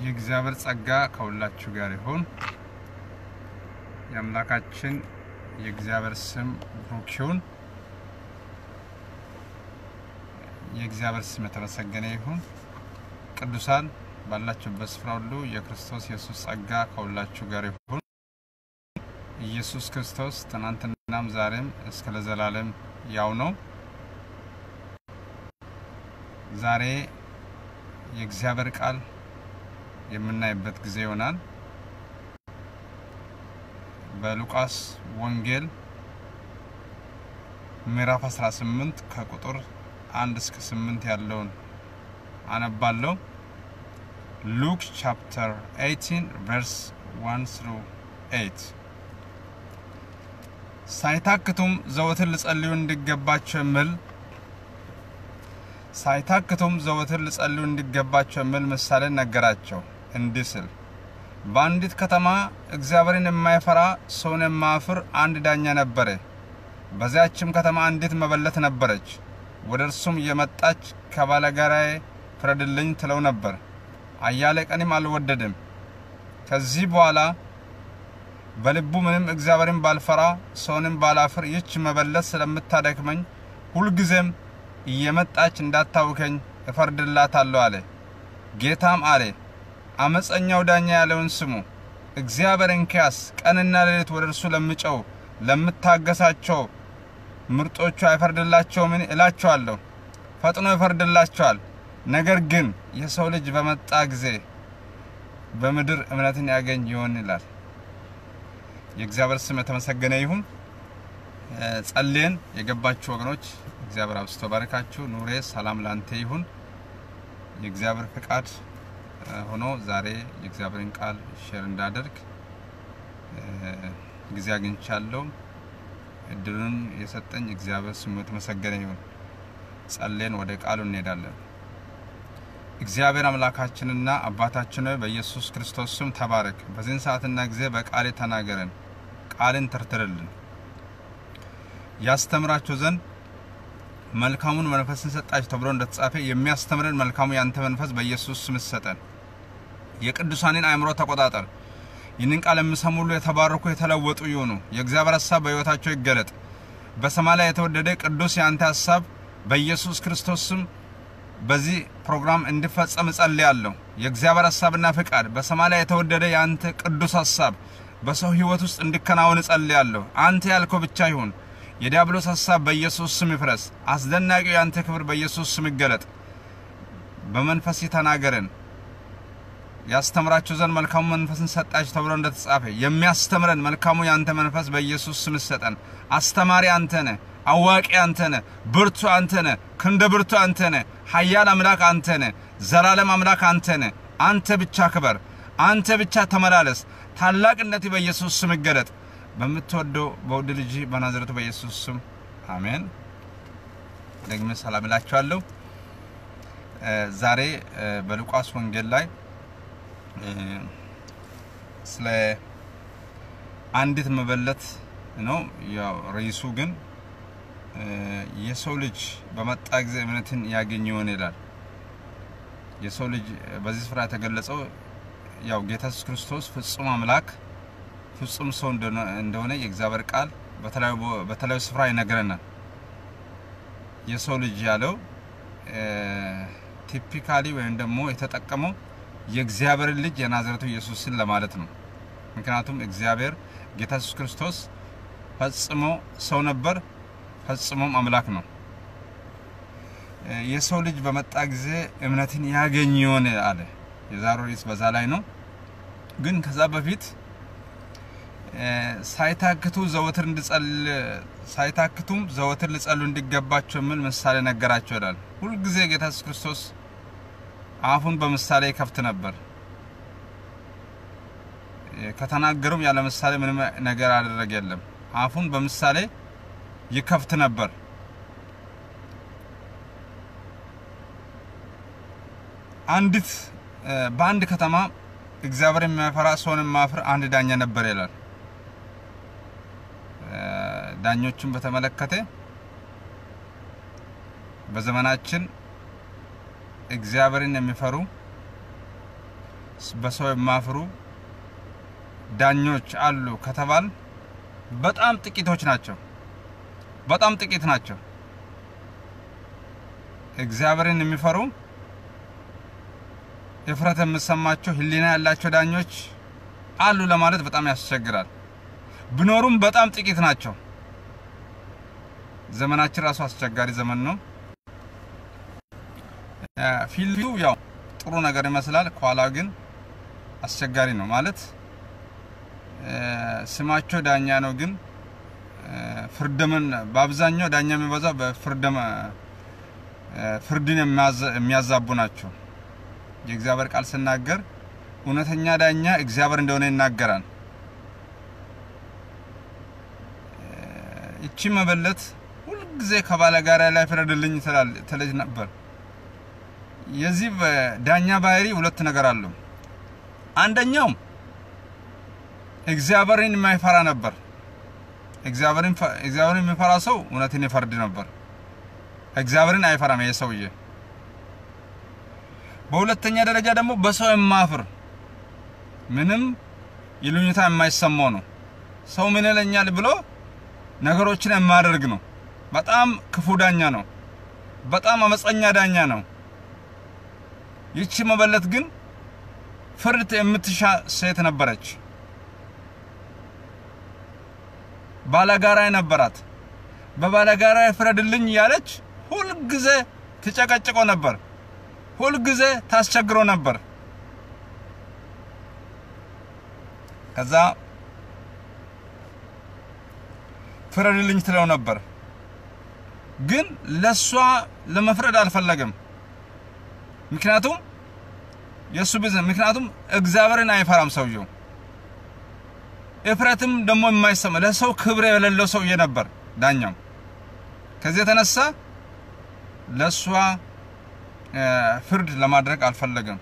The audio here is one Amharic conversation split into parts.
የእግዚአብሔር ጸጋ ከሁላችሁ ጋር ይሁን። የአምላካችን የእግዚአብሔር ስም ብሩክ ይሁን። የእግዚአብሔር ስም የተመሰገነ ይሁን። ቅዱሳን ባላችሁበት ስፍራ ሁሉ የክርስቶስ ኢየሱስ ጸጋ ከሁላችሁ ጋር ይሁን። ኢየሱስ ክርስቶስ ትናንትናም ዛሬም እስከ ለዘላለም ያው ነው። ዛሬ የእግዚአብሔር ቃል የምናይበት ጊዜ ይሆናል። በሉቃስ ወንጌል ምዕራፍ 18 ከቁጥር 1 እስከ 8 ያለውን አነባለሁ። ሉክ ቻፕተር 18 ቨርስ 1 ስሩ 8 ሳይታክቱም ዘወትር ልጸልዩ እንዲገባቸው የሚል ሳይታክቱም ዘወትር ልጸልዩ እንዲገባቸው የሚል ምሳሌ ነገራቸው እንዲህ ስል በአንዲት ከተማ እግዚአብሔርን የማይፈራ ሰውን የማያፍር አንድ ዳኛ ነበረ። በዚያችም ከተማ አንዲት መበለት ነበረች። ወደ እርሱም እየመጣች ከባለጋራዬ ፍረድልኝ ትለው ነበር። አያሌ ቀንም አልወደድም። ከዚህ በኋላ በልቡ ምንም እግዚአብሔርን ባልፈራ ሰውንም ባላፍር ይህች መበለት ስለምታደክመኝ ሁልጊዜም እየመጣች እንዳታውከኝ እፈርድላታለሁ አለ። ጌታም አለ አመፀኛው ዳኛ ያለውን ስሙ። እግዚአብሔር እንኪያስ ቀንና ሌሊት ወደ እርሱ ለምጨው ለምታገሳቸው ምርጦቹ አይፈርድላቸውምን? እላቸዋለሁ ፈጥኖ ይፈርድላቸዋል። ነገር ግን የሰው ልጅ በመጣ ጊዜ በምድር እምነትን ያገኝ ይሆን ይላል። የእግዚአብሔር ስም የተመሰገነ ይሁን። ጸልየን የገባችሁ ወገኖች እግዚአብሔር አብስቶ ባርካችሁ። ኑሬ ሰላም ላንተ ይሁን። የእግዚአብሔር ፍቃድ ሆኖ ዛሬ የእግዚአብሔርን ቃል ሼር እንዳደርግ ጊዜ አግኝቻለሁ። እድሉን የሰጠኝ እግዚአብሔር ስሙ የተመሰገነ ይሁን። ጸልየን ወደ ቃሉ እንሄዳለን። እግዚአብሔር አምላካችንና አባታችን ሆይ በኢየሱስ ክርስቶስ ስም ተባረክ። በዚህን ሰዓትና ጊዜ በቃሌ ተናገረን፣ ቃልን ተርትርልን ያስተምራቸው ዘንድ መልካሙን መንፈስን ሰጣችሁ ተብሎ እንደተጻፈ የሚያስተምረን መልካሙ ያንተ መንፈስ በኢየሱስ ስም ሰጠን። የቅዱሳንን አእምሮ ተቆጣጠር። ይህንን ቃል የሚሰሙ ሁሉ የተባረኩ የተለወጡ ይሁኑ። የእግዚአብሔር ሀሳብ በሕይወታቸው ይገለጥ። በሰማይ ላይ የተወደደ ቅዱስ የአንተ ሀሳብ በኢየሱስ ክርስቶስ ስም በዚህ ፕሮግራም እንዲፈጸም እጸልያለሁ። የእግዚአብሔር ሀሳብና ፍቃድ በሰማይ ላይ የተወደደ የአንተ ቅዱስ ሀሳብ በሰው ሕይወት ውስጥ እንዲከናወን እጸልያለሁ። አንተ ያልከው ብቻ ይሁን። የዲያብሎስ ሀሳብ በኢየሱስ ስም ይፍረስ። አስደናቂው የአንተ ክብር በኢየሱስ ስም ይገለጥ። በመንፈስ ተናገረን። ያስተምራችሁ ዘንድ መልካሙ መንፈስን ሰጣችሁ ተብሎ እንደተጻፈ የሚያስተምረን መልካሙ የአንተ መንፈስ በኢየሱስ ስም ይሰጠን። አስተማሪ አንተ ነህ። አዋቂ አንተ ነህ። ብርቱ አንተ ነህ። ክንደ ብርቱ አንተ ነህ። ኃያል አምላክ አንተ ነህ። ዘላለም አምላክ አንተ ነህ። አንተ ብቻ ክበር። አንተ ብቻ ተመላለስ። ታላቅነት በኢየሱስ ስም ይገለጥ። በምትወደው በውድ ልጅ በናዝሬቱ በኢየሱስ ስም አሜን። ደግሜ ሰላም እላችኋለሁ። ዛሬ በሉቃስ ወንጌል ላይ ስለ አንዲት መበለት ነው። ያው ርዕሱ ግን የሰው ልጅ በመጣ ጊዜ እምነትን ያገኝ ይሆን ይላል። የሰው ልጅ በዚህ ስፍራ የተገለጸው ያው ጌታ ኢየሱስ ክርስቶስ ፍጹም አምላክ ፍጹም ሰው እንደሆነ የእግዚአብሔር ቃል በተለያዩ ስፍራ ይነግረናል። የሰው ልጅ ያለው ቲፒካሊ ወይም ደግሞ የተጠቀመው የእግዚአብሔርን ልጅ የናዝሬቱ ኢየሱስን ለማለት ነው። ምክንያቱም እግዚአብሔር ጌታ ኢየሱስ ክርስቶስ ፈጽሞ ሰው ነበር፣ ፈጽሞም አምላክ ነው። የሰው ልጅ በመጣ ጊዜ እምነትን ያገኝ ይሆን አለ። የዛሬው ርዕስ በዛ ላይ ነው። ግን ከዛ በፊት ሳይታክቱ ዘወትር እንዲጸል ሳይታክቱም ዘወትር ሊጸሉ እንዲገባቸው የሚል ምሳሌ ነገራቸው ይላል። ሁልጊዜ ጌታ ኢየሱስ ክርስቶስ አፉን በምሳሌ ይከፍት ነበር። ከተናገሩም ያለ ምሳሌ ምንም ነገር አደረገ የለም። አፉን በምሳሌ ይከፍት ነበር። አንዲት በአንድ ከተማ እግዚአብሔር የሚያፈራ ሰውን የማያፍር አንድ ዳኛ ነበር ይላል። ዳኞችን በተመለከተ በዘመናችን እግዚአብሔርን የሚፈሩ በሰው የማፍሩ ዳኞች አሉ ከተባል በጣም ጥቂቶች ናቸው። በጣም ጥቂት ናቸው። እግዚአብሔርን የሚፈሩ እፍረት የምሰማቸው ሕሊና ያላቸው ዳኞች አሉ ለማለት በጣም ያስቸግራል። ቢኖሩም በጣም ጥቂት ናቸው። ዘመናችን ራሱ አስቸጋሪ ዘመን ነው። ፊቱ ያው ጥሩ ነገር ይመስላል፣ ከኋላው ግን አስቸጋሪ ነው ማለት ስማቸው ዳኛ ነው፣ ግን ፍርድምን በአብዛኛው ዳኛ የሚበዛው በፍርድም ፍርድን የሚያዛቡ ናቸው። የእግዚአብሔር ቃል ስናገር እውነተኛ ዳኛ እግዚአብሔር እንደሆነ ይናገራል። እቺ መበለት ሁልጊዜ ከባለጋሪያ ላይ ፍረድልኝ ትለኝ ነበር። የዚህ ዳኛ ባህሪ ሁለት ነገር አለው። አንደኛው እግዚአብሔርን የማይፈራ ነበር። እግዚአብሔርን የሚፈራ ሰው እውነትን ይፈርድ ነበር። እግዚአብሔርን አይፈራም ይሄ ሰውዬ። በሁለተኛ ደረጃ ደግሞ በሰው የማፍር ምንም ይሉኝታ የማይሰማው ነው። ሰው ምን ይለኛል ብሎ ነገሮችን የማያደርግ ነው። በጣም ክፉ ዳኛ ነው። በጣም አመፀኛ ዳኛ ነው። ይቺ መበለት ግን ፍርድ የምትሻ ሴት ነበረች። ባለጋራ ነበራት። በባለጋራ ፍረድልኝ እያለች ሁልጊዜ ትጨቀጭቆ ነበር። ሁልጊዜ ታስቸግሮ ነበር። ከዛ ፍረድልኝ ትለው ነበር። ግን ለሷ ለመፍረድ አልፈለገም። ምክንያቱም የሱ ቢዝነስ ምክንያቱም እግዚአብሔርን አይፈራም ሰውየው። እፍረትም ደግሞ የማይሰማ ለሰው ክብር የሌለው ሰውዬ ነበር ዳኛው። ከዚህ የተነሳ ለሷ ፍርድ ለማድረግ አልፈለገም።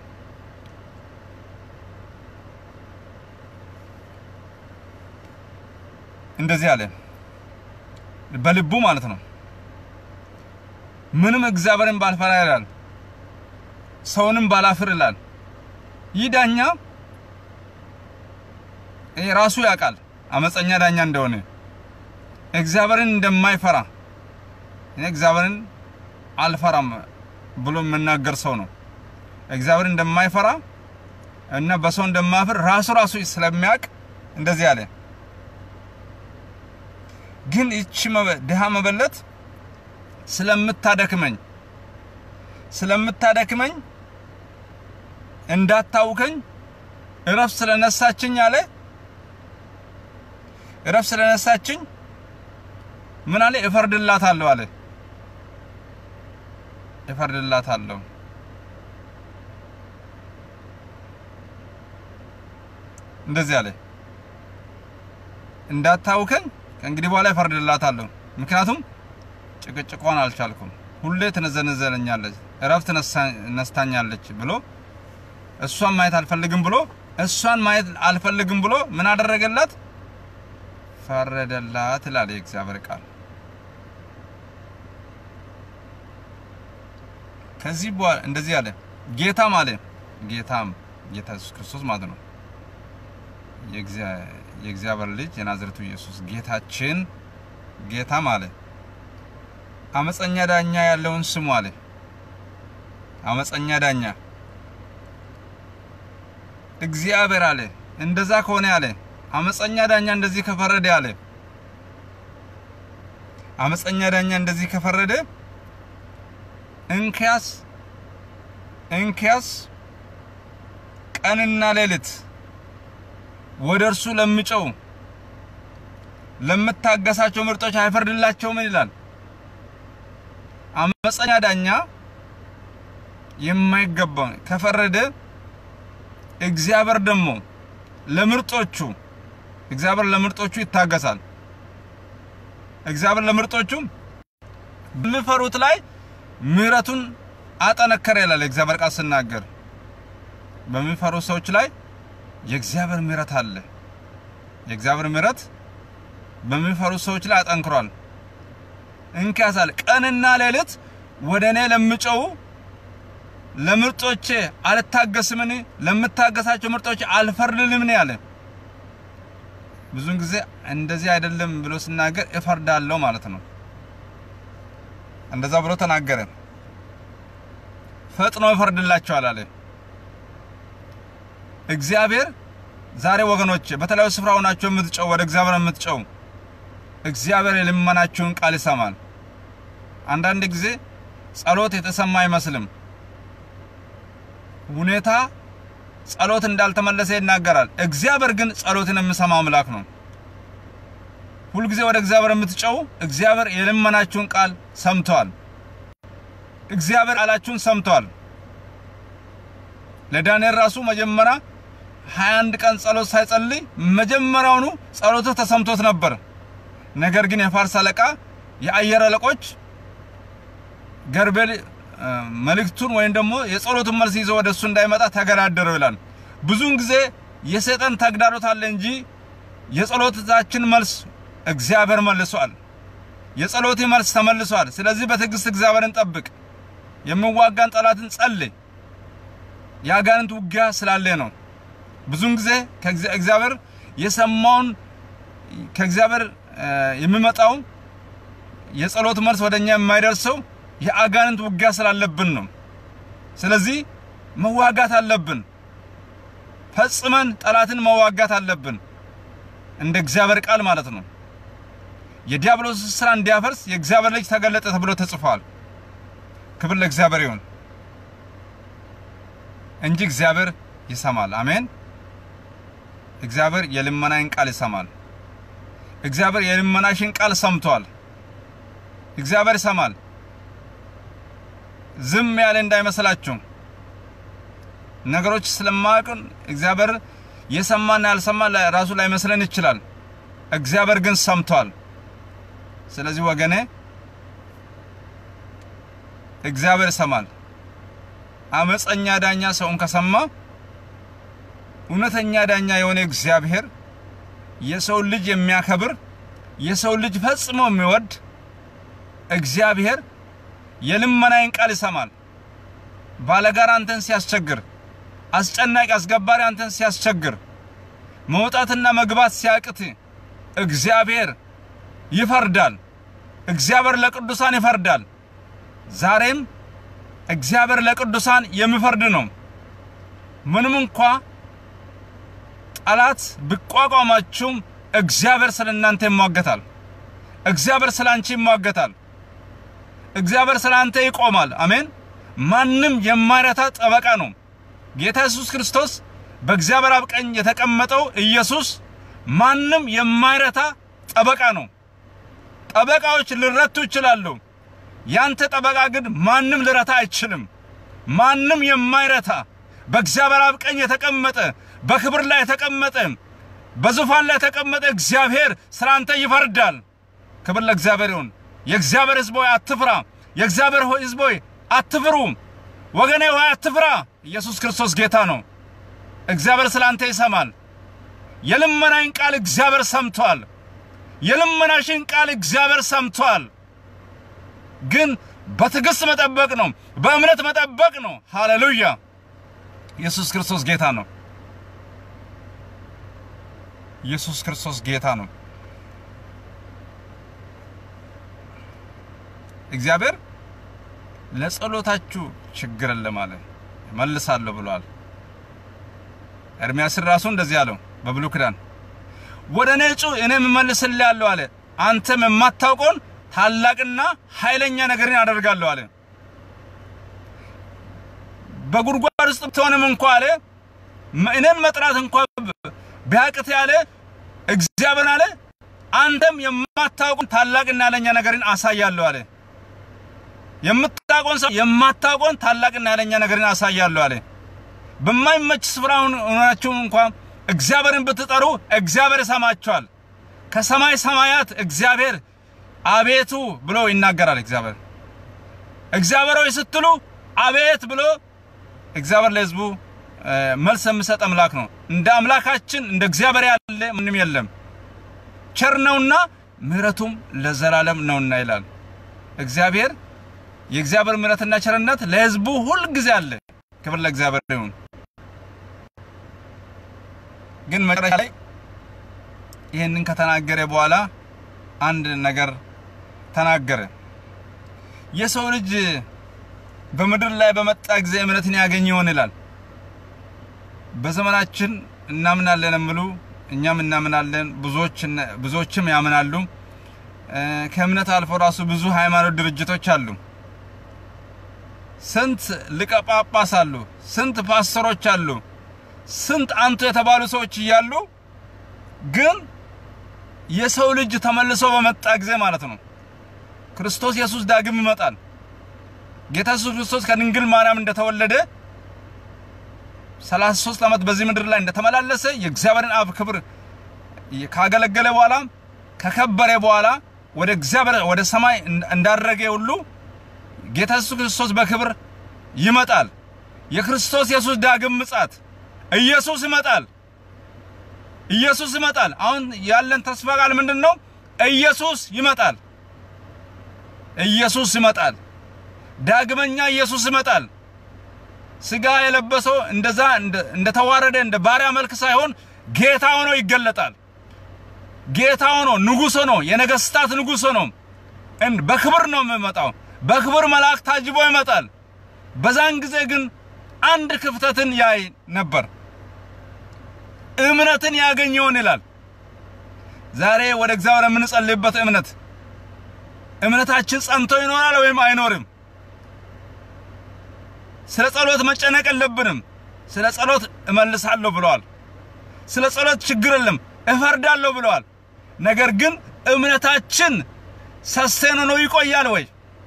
እንደዚህ አለ በልቡ ማለት ነው። ምንም እግዚአብሔርን ባልፈራ ይላል፣ ሰውንም ባላፍር ይላል። ይህ ዳኛ ራሱ ያውቃል አመፀኛ ዳኛ እንደሆነ እግዚአብሔርን እንደማይፈራ እኔ እግዚአብሔርን አልፈራም ብሎ የምናገር ሰው ነው። እግዚአብሔርን እንደማይፈራ እና በሰው እንደማፍር ራሱ ራሱ ስለሚያውቅ እንደዚህ አለ። ግን ይቺ ድሃ መበለት ስለምታደክመኝ ስለምታደክመኝ እንዳታውከኝ እረፍት ስለነሳችኝ አለ እረፍት ስለነሳችኝ ምን አለ እፈርድላታለሁ አለ እፈርድላታለሁ እንደዚህ አለ እንዳታውከኝ ከእንግዲህ በኋላ እፈርድላታለሁ ምክንያቱም ጭቅጭቋን አልቻልኩም ሁሌ ትነዘነዘለኛለች እረፍት ነስታኛለች ብሎ እሷን ማየት አልፈልግም ብሎ እሷን ማየት አልፈልግም ብሎ ምን አደረገላት ፈረደላት ይላል የእግዚአብሔር ቃል ከዚህ በኋላ እንደዚህ አለ ጌታም አለ ጌታም ጌታ ኢየሱስ ክርስቶስ ማለት ነው የእግዚአብሔር ልጅ የናዝሬቱ ኢየሱስ ጌታችን ጌታም አለ አመፀኛ ዳኛ ያለውን ስሙ አለ አመፀኛ ዳኛ እግዚአብሔር አለ እንደዛ ከሆነ አለ አመፀኛ ዳኛ እንደዚህ ከፈረደ አለ አመፀኛ ዳኛ እንደዚህ ከፈረደ እንኪያስ እንኪያስ ቀንና ሌሊት ወደ እርሱ ለሚጨው ለምታገሳቸው ምርጦች አይፈርድላቸውም ይላል። አመፀኛ ዳኛ የማይገባው ከፈረደ እግዚአብሔር ደግሞ ለምርጦቹ እግዚአብሔር ለምርጦቹ ይታገሳል። እግዚአብሔር ለምርጦቹ በሚፈሩት ላይ ምሕረቱን አጠነከረ ይላል የእግዚአብሔር ቃል ስናገር። በሚፈሩ ሰዎች ላይ የእግዚአብሔር ምሕረት አለ። የእግዚአብሔር ምሕረት በሚፈሩ ሰዎች ላይ አጠንክሯል። እንኪያሳል ቀንና ሌሊት ወደ እኔ ለሚጮው ለምርጦቼ አልታገስምን? ለምታገሳቸው ምርጦቼ አልፈርድልምን? ያለ ብዙን ጊዜ እንደዚህ አይደለም ብሎ ሲናገር እፈርዳለሁ ማለት ነው። እንደዛ ብሎ ተናገረ። ፈጥኖ እፈርድላቸዋል አለ እግዚአብሔር። ዛሬ ወገኖች በተለያዩ ስፍራ ሆናችሁ የምትጨው ወደ እግዚአብሔር የምትጨው እግዚአብሔር የልመናችሁን ቃል ይሰማል። አንዳንድ ጊዜ ጸሎት የተሰማ አይመስልም። ሁኔታ ጸሎት እንዳልተመለሰ ይናገራል። እግዚአብሔር ግን ጸሎትን የሚሰማ አምላክ ነው። ሁልጊዜ ወደ እግዚአብሔር የምትጨው እግዚአብሔር የልመናችሁን ቃል ሰምቷል። እግዚአብሔር ቃላችሁን ሰምቷል። ለዳንኤል ራሱ መጀመሪያ 21 ቀን ጸሎት ሳይጸልይ መጀመሪያውኑ ጸሎቱ ተሰምቶት ነበር። ነገር ግን የፋርስ አለቃ የአየር አለቆች ገርቤል መልእክቱን ወይም ደግሞ የጸሎቱን መልስ ይዞ ወደ እሱ እንዳይመጣ ተገዳደረው ይላል። ብዙውን ጊዜ የሰይጣን ተግዳሮት አለ እንጂ የጸሎታችን መልስ እግዚአብሔር መልሷል። የጸሎት መልስ ተመልሷል። ስለዚህ በትዕግስት እግዚአብሔርን ጠብቅ። የሚዋጋን ጠላትን ጸልይ። የአጋንንት ውጊያ ስላለ ነው። ብዙውን ጊዜ ከእግዚአብሔር የሰማውን ከእግዚአብሔር የሚመጣው የጸሎት መልስ ወደኛ የማይደርሰው የአጋንንት ውጊያ ስላለብን ነው። ስለዚህ መዋጋት አለብን። ፈጽመን ጠላትን መዋጋት አለብን። እንደ እግዚአብሔር ቃል ማለት ነው። የዲያብሎስ ስራ እንዲያፈርስ የእግዚአብሔር ልጅ ተገለጠ ተብሎ ተጽፏል። ክብር ለእግዚአብሔር ይሁን እንጂ እግዚአብሔር ይሰማል። አሜን። እግዚአብሔር የልመናን ቃል ይሰማል። እግዚአብሔር የልመናሽን ቃል ሰምቷል። እግዚአብሔር ይሰማል። ዝም ያለ እንዳይመስላችሁ። ነገሮች ስለማያውቁን እግዚአብሔር የሰማና ያልሰማ ራሱ ላይመስለን ይችላል። እግዚአብሔር ግን ሰምቷል። ስለዚህ ወገኔ እግዚአብሔር ይሰማል። አመፀኛ ዳኛ ሰውን ከሰማ እውነተኛ ዳኛ የሆነ እግዚአብሔር የሰው ልጅ የሚያከብር የሰው ልጅ ፈጽሞ የሚወድ እግዚአብሔር የልመናዬን ቃል ይሰማል። ባለጋራ አንተን ሲያስቸግር፣ አስጨናቂ አስገባሪ አንተን ሲያስቸግር፣ መውጣትና መግባት ሲያቅት እግዚአብሔር ይፈርዳል። እግዚአብሔር ለቅዱሳን ይፈርዳል። ዛሬም እግዚአብሔር ለቅዱሳን የሚፈርድ ነው። ምንም እንኳ ጠላት ቢቋቋማችሁም እግዚአብሔር ስለ እናንተ ይሟገታል። እግዚአብሔር ስለ አንቺ ይሟገታል። እግዚአብሔር ስለ አንተ ይቆማል። አሜን። ማንም የማይረታ ጠበቃ ነው። ጌታ ኢየሱስ ክርስቶስ በእግዚአብሔር አብ ቀኝ የተቀመጠው ኢየሱስ ማንም የማይረታ ጠበቃ ነው። ጠበቃዎች ሊረቱ ይችላሉ። ያንተ ጠበቃ ግን ማንም ልረታ አይችልም። ማንም የማይረታ በእግዚአብሔር አብ ቀኝ የተቀመጠ በክብር ላይ የተቀመጠ በዙፋን ላይ የተቀመጠ እግዚአብሔር ስለ አንተ ይፈርዳል። ክብር ለእግዚአብሔር ይሁን። የእግዚአብሔር ሕዝብ ሆይ አትፍራ። የእግዚአብሔር ሕዝብ ሆይ አትፍሩ። ወገኔ ሆይ አትፍራ። ኢየሱስ ክርስቶስ ጌታ ነው። እግዚአብሔር ስለ አንተ ይሰማል። የልመናን ቃል እግዚአብሔር ሰምቷል። የልመናሽን ቃል እግዚአብሔር ሰምቷል። ግን በትዕግስት መጠበቅ ነው፣ በእምነት መጠበቅ ነው። ሃሌሉያ! ኢየሱስ ክርስቶስ ጌታ ነው። ኢየሱስ ክርስቶስ ጌታ ነው። እግዚአብሔር ለጸሎታችሁ ችግር የለም አለ፣ መልሳለሁ ብሏል። ኤርምያስን ራሱ እንደዚህ አለው በብሉይ ኪዳን ወደ እኔ ጩህ እኔም እመልስልሃለሁ አለ። አንተም የማታውቀውን ታላቅና ኃይለኛ ነገርን አደርጋለሁ አለ። በጉድጓድ ውስጥ ብትሆንም እንኳ አለ እኔን መጥራት እንኳ ቢያቅት ያለ እግዚአብሔር አለ አንተም የማታውቀውን ታላቅና ኃይለኛ ነገርን አሳያለሁ አለ። የምታውቀውን ሰው የማታውቀውን ታላቅና ኃይለኛ ነገርን አሳያለሁ አለ። በማይመች ስፍራ ሆናችሁ እንኳ እግዚአብሔርን ብትጠሩ እግዚአብሔር ይሰማችኋል። ከሰማይ ሰማያት እግዚአብሔር አቤቱ ብሎ ይናገራል። እግዚአብሔር እግዚአብሔር ሆይ ስትሉ አቤት ብሎ እግዚአብሔር ለሕዝቡ መልስ የሚሰጥ አምላክ ነው። እንደ አምላካችን እንደ እግዚአብሔር ያለ ምንም የለም። ቸር ነውና ምሕረቱም ለዘላለም ነውና ይላል። እግዚአብሔር የእግዚአብሔር ምሕረትና ቸርነት ለሕዝቡ ሁል ጊዜ አለ። ክብር ለእግዚአብሔር ይሁን። ግን መጨረሻ ላይ ይህንን ከተናገረ በኋላ አንድ ነገር ተናገረ። የሰው ልጅ በምድር ላይ በመጣ ጊዜ እምነትን ያገኝ ይሆን ይላል። በዘመናችን እናምናለን የሚሉ እኛም እናምናለን፣ ብዙዎች ብዙዎችም ያምናሉ። ከእምነት አልፎ ራሱ ብዙ ሃይማኖት ድርጅቶች አሉ። ስንት ሊቀ ጳጳስ አሉ፣ ስንት ፓስተሮች አሉ፣ ስንት አንቱ የተባሉ ሰዎች እያሉ ግን የሰው ልጅ ተመልሶ በመጣ ጊዜ ማለት ነው ክርስቶስ ኢየሱስ ዳግም ይመጣል። ጌታ ኢየሱስ ክርስቶስ ከድንግል ማርያም እንደተወለደ 33 ዓመት በዚህ ምድር ላይ እንደተመላለሰ የእግዚአብሔርን አብ ክብር ካገለገለ በኋላ ከከበረ በኋላ ወደ እግዚአብሔር ወደ ሰማይ እንዳረገ ሁሉ ጌታ ኢየሱስ ክርስቶስ በክብር ይመጣል። የክርስቶስ ኢየሱስ ዳግም ምጻት ኢየሱስ ይመጣል። ኢየሱስ ይመጣል። አሁን ያለን ተስፋ ቃል ምንድን ነው? ኢየሱስ ይመጣል። ኢየሱስ ይመጣል። ዳግመኛ ኢየሱስ ይመጣል። ስጋ የለበሰው እንደዛ እንደተዋረደ እንደ ባሪያ መልክ ሳይሆን ጌታ ሆኖ ይገለጣል። ጌታ ሆኖ ንጉሥ ሆኖ የነገስታት ንጉሥ ሆኖ በክብር ነው የሚመጣው። በክብር መልአክ ታጅቦ ይመጣል። በዛን ጊዜ ግን አንድ ክፍተትን ያይ ነበር። እምነትን ያገኝ ይሆን ይላል። ዛሬ ወደ እግዚአብሔር የምንጸልይበት እምነት እምነታችን ጸንቶ ይኖራል ወይም አይኖርም? ስለ ጸሎት መጨነቅ የለብንም። ስለ ጸሎት እመልሳለሁ ብለዋል። ስለ ጸሎት ችግር የለም እፈርዳለሁ ብለዋል። ነገር ግን እምነታችን ሰስቴን ሆኖ ይቆያል ወይ?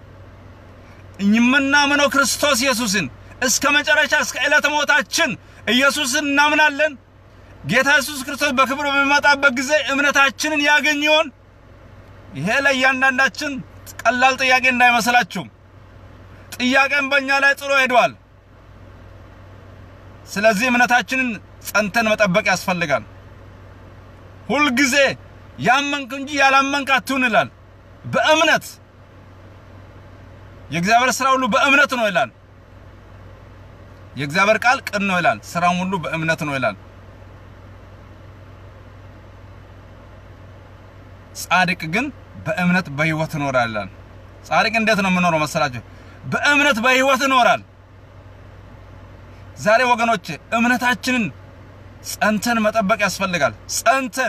የምናምነው ክርስቶስ ኢየሱስን እስከ መጨረሻ እስከ ዕለተ ሞታችን ኢየሱስን እናምናለን። ጌታ ኢየሱስ ክርስቶስ በክብር በሚመጣበት ጊዜ እምነታችንን ያገኝ ይሆን? ይሄ ለእያንዳንዳችን ቀላል ጥያቄ እንዳይመስላችሁ። ጥያቄን በእኛ ላይ ጥሎ ሄዷል። ስለዚህ እምነታችንን ጸንተን መጠበቅ ያስፈልጋል። ሁልጊዜ ያመንክ እንጂ ያላመንክ አትሁን ይላል። በእምነት የእግዚአብሔር ስራ ሁሉ በእምነት ነው ይላል። የእግዚአብሔር ቃል ቅን ነው ይላል። ስራም ሁሉ በእምነት ነው ይላል። ጻድቅ ግን በእምነት በህይወት ይኖራል ይላል። ጻድቅ እንዴት ነው የምኖረው መሰላችሁ? በእምነት በህይወት ይኖራል። ዛሬ ወገኖች እምነታችንን ጸንተን መጠበቅ ያስፈልጋል። ጸንተን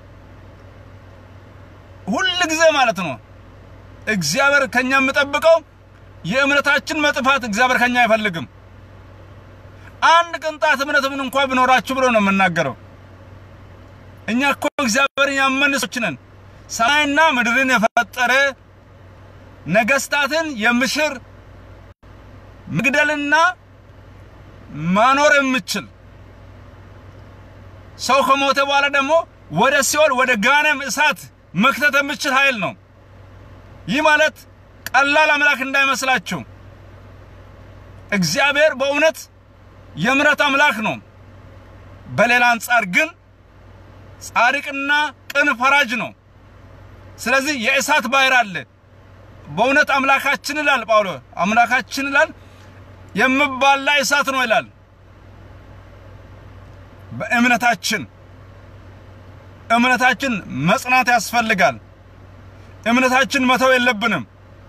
ሁል ጊዜ ማለት ነው። እግዚአብሔር ከኛ የሚጠብቀው የእምነታችን መጥፋት እግዚአብሔር ከኛ አይፈልግም። አንድ ቅንጣት እምነት ምን እንኳን ቢኖራችሁ ብሎ ነው የምናገረው። እኛ እኮ እግዚአብሔርን ያመን ሰዎች ነን። ሰማይና ምድርን የፈጠረ ነገስታትን የምሽር መግደልና ማኖር የምችል ሰው ከሞተ በኋላ ደግሞ ወደ ሲኦል ወደ ጋነም እሳት መክተት የምችል ኃይል ነው። ይህ ማለት ቀላል አምላክ እንዳይመስላችሁ። እግዚአብሔር በእውነት የምሕረት አምላክ ነው። በሌላ አንጻር ግን ጻድቅና ቅን ፈራጅ ነው። ስለዚህ የእሳት ባህር አለ። በእውነት አምላካችን ይላል ጳውሎስ፣ አምላካችን ይላል የምባላ እሳት ነው ይላል። በእምነታችን እምነታችን መጽናት ያስፈልጋል። እምነታችን መተው የለብንም።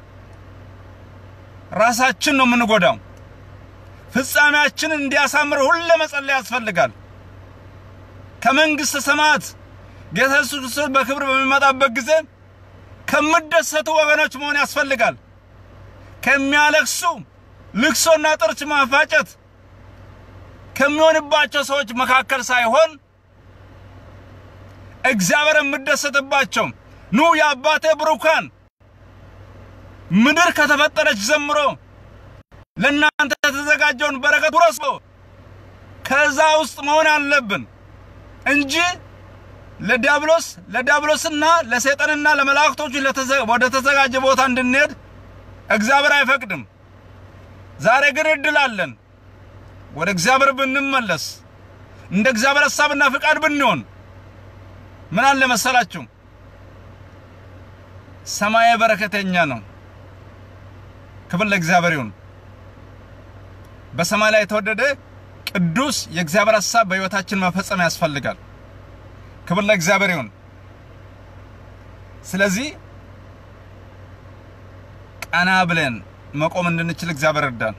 ራሳችን ነው የምንጎዳው። ፍጻሜያችንን እንዲያሳምር ሁሌ መጸለይ ያስፈልጋል። ከመንግሥተ ሰማያት ጌታ ኢየሱስ ክርስቶስ በክብር በሚመጣበት ጊዜ ከምደሰቱ ወገኖች መሆን ያስፈልጋል። ከሚያለቅሱ ልቅሶና ጥርስ ማፋጨት ከሚሆንባቸው ሰዎች መካከል ሳይሆን እግዚአብሔር የምደሰትባቸው ኑ የአባቴ ብሩካን ምድር ከተፈጠረች ጀምሮ ለእናንተ የተዘጋጀውን በረከት ውረሱ። ከዛ ውስጥ መሆን አለብን እንጂ ለዲያብሎስ ለዲያብሎስና ለሰይጣንና ለመላእክቶቹ ወደ ተዘጋጀ ቦታ እንድንሄድ እግዚአብሔር አይፈቅድም። ዛሬ ግን እድል አለን። ወደ እግዚአብሔር ብንመለስ እንደ እግዚአብሔር ሐሳብና ፍቃድ ብንሆን ምን አለ መሰላችሁ? ሰማያዊ በረከተኛ ነው። ክብር ለእግዚአብሔር ይሁን። በሰማይ ላይ የተወደደ ቅዱስ የእግዚአብሔር ሀሳብ በሕይወታችን መፈጸም ያስፈልጋል። ክብር ለእግዚአብሔር ይሁን። ስለዚህ ቀና ብለን መቆም እንድንችል እግዚአብሔር እርዳን።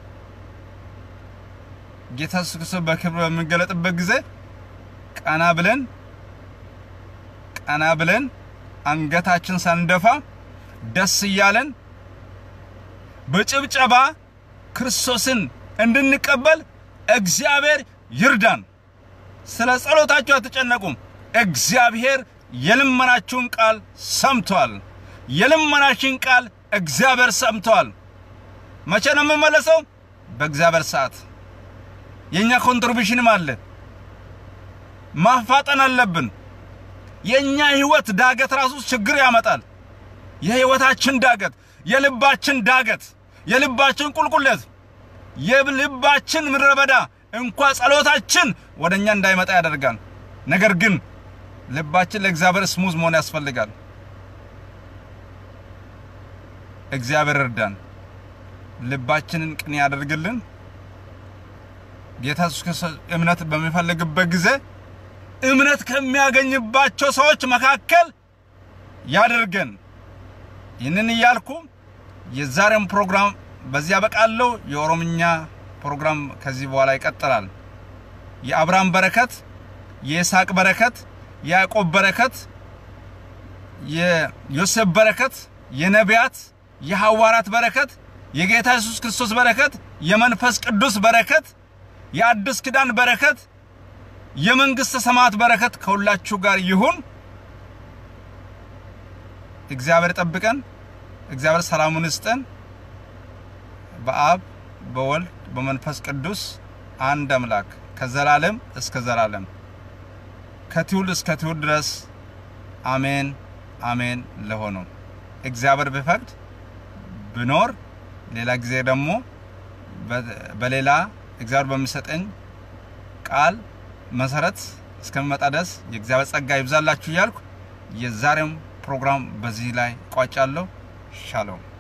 ጌታ ኢየሱስ ክርስቶስ በክብር በሚገለጥበት ጊዜ ቀና ብለን ቀና ብለን አንገታችን ሳንደፋ ደስ እያለን በጭብጨባ ክርስቶስን እንድንቀበል እግዚአብሔር ይርዳን። ስለ ጸሎታችሁ አትጨነቁም። እግዚአብሔር የልመናችሁን ቃል ሰምቷል። የልመናችን ቃል እግዚአብሔር ሰምቷል። መቼ ነው የምመለሰው? በእግዚአብሔር ሰዓት። የእኛ ኮንትሪቢሽንም አለ። ማፋጠን አለብን። የእኛ ህይወት ዳገት ራሱ ችግር ያመጣል። የህይወታችን ዳገት፣ የልባችን ዳገት፣ የልባችን ቁልቁለት፣ የልባችን ምድረ በዳ እንኳ ጸሎታችን ወደ እኛ እንዳይመጣ ያደርጋል። ነገር ግን ልባችን ለእግዚአብሔር ስሙዝ መሆን ያስፈልጋል። እግዚአብሔር እርዳን፣ ልባችንን ቅን ያደርግልን። ጌታ ኢየሱስ ክርስቶስ እምነት በሚፈልግበት ጊዜ እምነት ከሚያገኝባቸው ሰዎች መካከል ያደርገን። ይህንን እያልኩ የዛሬውን ፕሮግራም በዚህ ያበቃለሁ። የኦሮምኛ ፕሮግራም ከዚህ በኋላ ይቀጥላል። የአብርሃም በረከት፣ የይስሐቅ በረከት፣ የያዕቆብ በረከት፣ የዮሴፍ በረከት፣ የነቢያት የሐዋርያት በረከት፣ የጌታ ኢየሱስ ክርስቶስ በረከት፣ የመንፈስ ቅዱስ በረከት፣ የአዲስ ኪዳን በረከት፣ የመንግሥተ ሰማያት በረከት ከሁላችሁ ጋር ይሁን። እግዚአብሔር ጠብቀን። እግዚአብሔር ሰላሙን ይስጠን። በአብ በወልድ በመንፈስ ቅዱስ አንድ አምላክ ከዘላለም እስከ ዘላለም ከትውልድ እስከ ትውልድ ድረስ አሜን አሜን ለሆነው እግዚአብሔር ቢፈቅድ ብኖር ሌላ ጊዜ ደግሞ በሌላ እግዚአብሔር በሚሰጠኝ ቃል መሰረት እስከሚመጣ ድረስ የእግዚአብሔር ጸጋ ይብዛላችሁ እያልኩ የዛሬም ፕሮግራም በዚህ ላይ ቋጫለሁ። ሻሎም